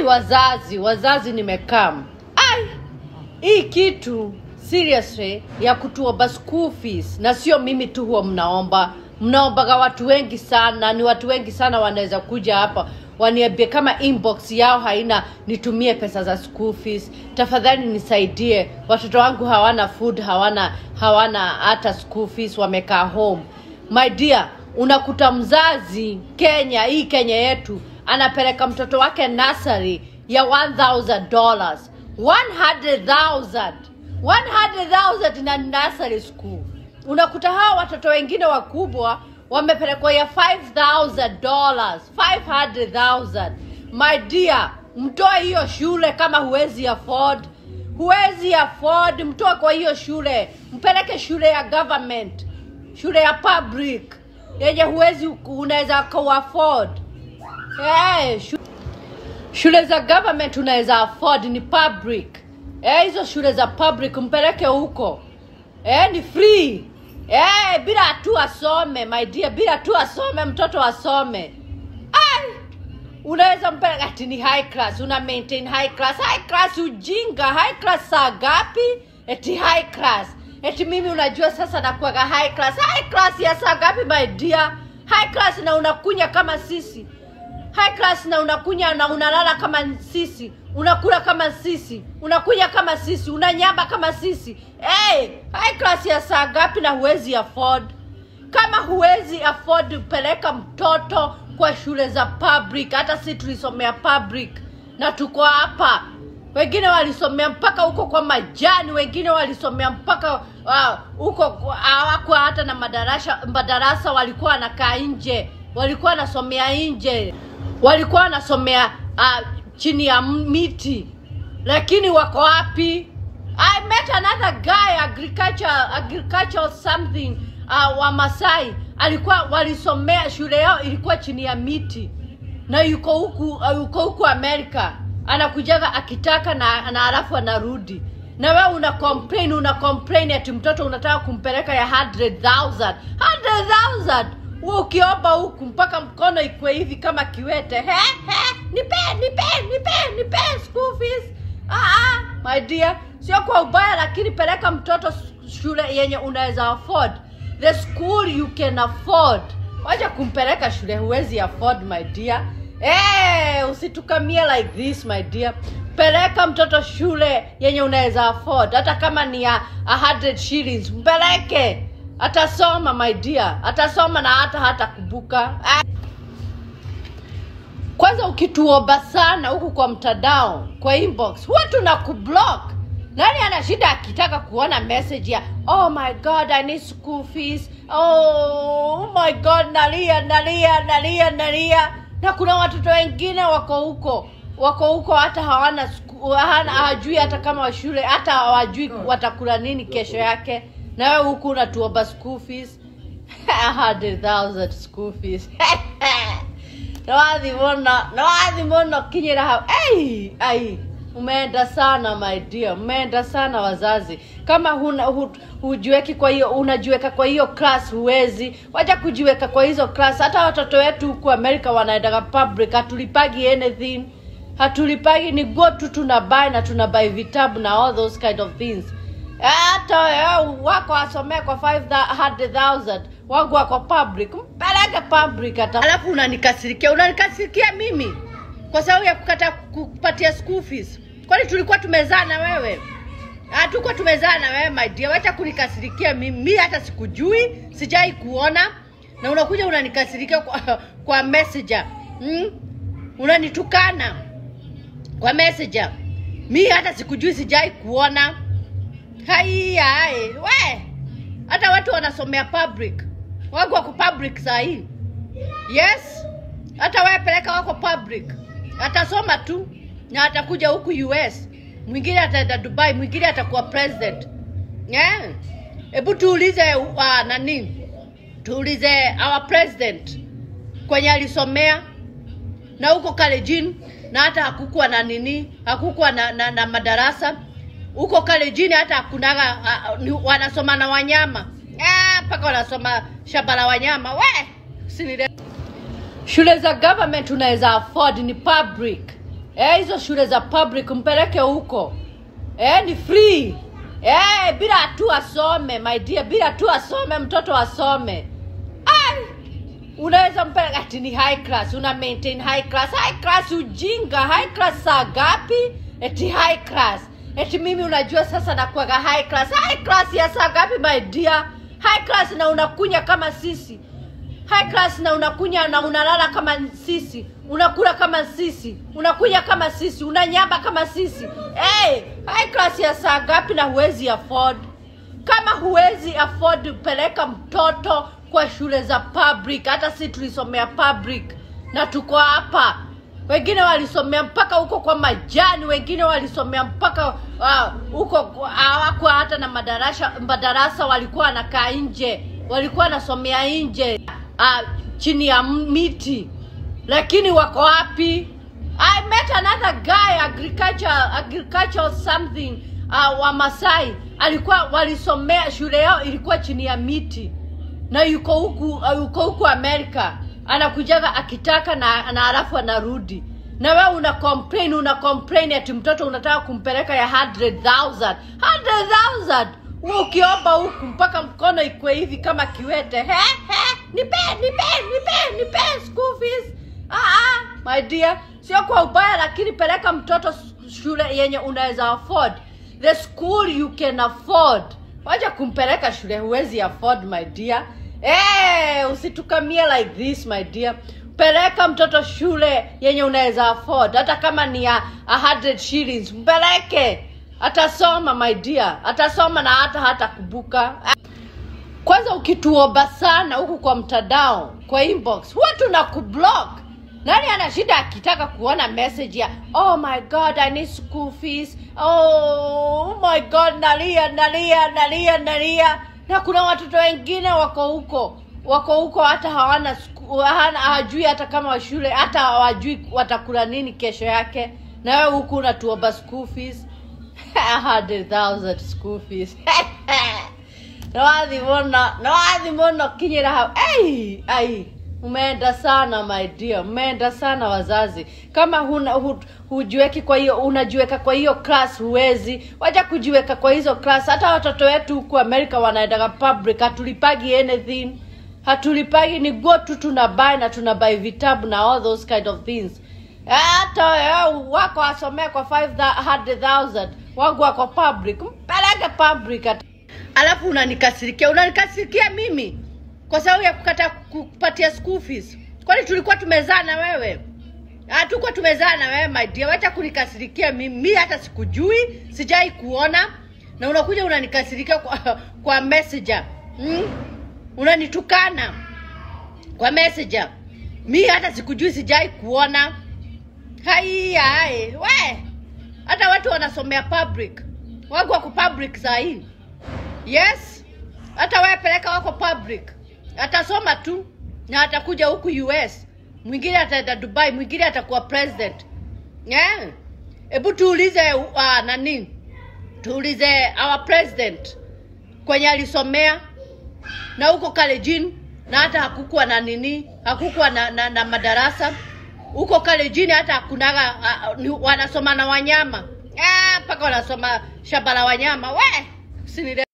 yani wazazi wazazi nimekam ai hii kitu seriously ya kutuomba school fees na sio mimi tu huwa mnaomba mnaombaga watu wengi sana ni watu wengi sana wanaweza kuja hapa waniambie kama inbox yao haina nitumie pesa za school fees tafadhali nisaidie watoto wangu hawana food hawana hawana hata school fees wamekaa home my dear unakuta mzazi kenya hii kenya yetu anapeleka mtoto wake nasari ya 1000 dollars 100000 100000 na nursery school unakuta hawa watoto wengine wakubwa wamepelekwa ya 5000 dollars 500000 my dear mtoe hiyo shule kama huwezi afford huwezi afford mtoe kwa hiyo shule mpeleke shule ya government shule ya public yenye huwezi unaweza kuafford hey, shu shule za government unaweza afford ni public eh, hizo shule za public mpeleke huko eh, ni free eh, bila tu asome my dear bila tu asome mtoto asome Ai, unaweza mpeleka ati ni high class una maintain high class high class ujinga high class saa gapi eti high class eti mimi unajua sasa nakuaga high class high class ya saa gapi my dear high class na unakunya kama sisi high class na unakunya na unalala kama sisi unakula kama sisi unakunya kama sisi unanyamba kama sisi hey, high class ya saa gapi na huwezi afford kama huwezi afford peleka mtoto kwa shule za public hata si tulisomea public na tuko hapa wengine walisomea mpaka huko kwa majani wengine walisomea mpaka ah, huko uh, hawakuwa hata na madarasa madarasa walikuwa wanakaa nje walikuwa wanasomea nje walikuwa wanasomea uh, chini ya miti lakini wako wapi i met another guy agriculture agriculture something uh, wa masai alikuwa walisomea shule yao ilikuwa chini ya miti na yuko huku uh, yuko huku amerika anakujaga akitaka na, na alafu anarudi na wewe una complain una complain ati mtoto unataka kumpeleka ya 100000 100000 wewe ukiomba huku mpaka mkono ikwe hivi kama kiwete he he nipe nipe nipe nipe school fees ah, ah, my dear sio kwa ubaya lakini peleka mtoto shule yenye unaweza afford the school you can afford wacha kumpeleka shule huwezi afford my dear hey, usitukamie like this my dear peleka mtoto shule yenye unaweza afford hata kama ni ya 100 shillings mpeleke atasoma my dear atasoma na hata hata kubuka ah. kwanza ukituomba sana huku kwa mtandao kwa inbox huwa tuna kublock nani ana shida akitaka kuona message ya oh my god i need school fees oh my god nalia nalia nalia nalia na kuna watoto wengine wako huko wako huko hata hawana hana hawajui hata kama shule hata hawajui watakula nini kesho yake na wewe huku unatuomba school fees 100000 school fees nawathi muno nawathi muno kinyira hau ai ai umeenda sana my dear umeenda sana wazazi kama huna hu, hujiweki kwa hiyo unajiweka kwa hiyo class huwezi wacha kujiweka kwa hizo class hata watoto wetu huku america wanaendaga public hatulipagi anything hatulipagi ni go tu tunabai na tunabai vitabu na all those kind of things hata wako wasomee kwa 500000 wangu wako public mpeleke public hata alafu unanikasirikia unanikasirikia mimi kwa sababu ya kukata kupatia school fees kwani tulikuwa tumezaa na wewe hatukuwa tumezaa na wewe my dear wacha kunikasirikia mimi mi hata sikujui sijai kuona na unakuja unanikasirikia kwa, kwa messenger hmm? unanitukana kwa messenger mi hata sikujui sijai kuona haiyae we hata watu wanasomea public wangu wako public sahii yes hata wewe peleka wako public atasoma tu na atakuja huku us mwingine ataenda dubai mwingine atakuwa president hebu yeah. tuulize uh, nani tuulize our president kwenye alisomea na huko kalejini na hata hakukuwa na nini hakukuwa na, na, na madarasa huko kalejini hata hakunaga uh, wanasoma na wanyama mpaka wanasoma shamba la wanyama we sinire shule za government unaweza afford ni public eh, hizo shule za public mpeleke huko eh, ni free eh, bila tu asome my dear, bila tu asome mtoto asome. Ai, unaweza mpeleka ati ni high class, una maintain high class. High class ujinga, high class saa gapi? Eti high class, eti mimi unajua sasa nakuwaga high class. High class ya saa gapi my dear? High class na unakunya kama sisi high class na unakunya na unalala kama sisi unakula kama sisi unakunya kama sisi unanyamba kama sisi hey, high class ya saa ngapi na huwezi afford kama huwezi afford peleka mtoto kwa shule za public hata si tulisomea public na tuko hapa wengine walisomea mpaka huko kwa majani wengine walisomea mpaka ah, huko uh, hawakuwa hata na madarasa madarasa walikuwa wanakaa nje walikuwa wanasomea nje uh, chini ya miti lakini wako wapi i met another guy agriculture agriculture something uh, wa masai alikuwa walisomea shule yao ilikuwa chini ya miti na yuko huku uh, yuko huku amerika anakujaga akitaka na, na alafu anarudi na wewe una complain una complain ati mtoto unataka kumpeleka ya 100000 100000 wewe ukiomba huku mpaka mkono ikwe hivi kama kiwete he he nipe nipe nipe nipe school fees ah, ah, my dear sio kwa ubaya lakini peleka mtoto shule yenye unaweza afford the school you can afford wacha kumpeleka shule huwezi afford my dear hey, usitukamie like this my dear peleka mtoto shule yenye unaweza afford hata kama ni ya 100 shillings mpeleke atasoma my dear atasoma na hata hata kubuka kwanza ukituomba sana huku kwa mtandao kwa inbox huwa tuna kublock nani ana shida akitaka kuona message ya oh my god i need school fees oh my god nalia nalia nalia nalia na kuna watoto wengine wako huko wako huko hata hawana hawajui hata kama shule hata hawajui watakula nini kesho yake na wewe huku unatuomba school fees 100000 school fees nawathi muno nawathi muno kinyira hau ai ai umeenda sana my dear umeenda sana wazazi kama huna hu, hujiweki kwa hiyo unajiweka kwa hiyo class huwezi wacha kujiweka kwa hizo class hata watoto wetu huku america wanaendaga public hatulipagi anything hatulipagi ni go tu tunabai na tunabai vitabu na all those kind of things hata wako wasomea kwa 500000 wangu wako public mpeleke public hata alafu unanikasirikia unanikasirikia mimi kwa sababu ya kukata kupatia school fees kwani tulikuwa tumezaa na wewe hatukuwa tumezaa na wewe my dear wacha kunikasirikia mimi mi hata sikujui sijai kuona na unakuja unanikasirikia kwa, kwa messenger hmm? unanitukana kwa messenger mi hata sikujui sijai kuona hai hai we hata watu wanasomea public wangu wako public saa hii yes hata wewe peleka wako public atasoma tu na atakuja huku us mwingine ataenda dubai mwingine atakuwa president yeah. hebu tuulize uh, nani tuulize our president kwenye alisomea na huko kalejini na hata hakukuwa na nini hakukuwa na, na, na madarasa huko kalejini hata hakunaga uh, wanasoma na wanyama mpaka ah, wanasoma shamba la wanyama we sinile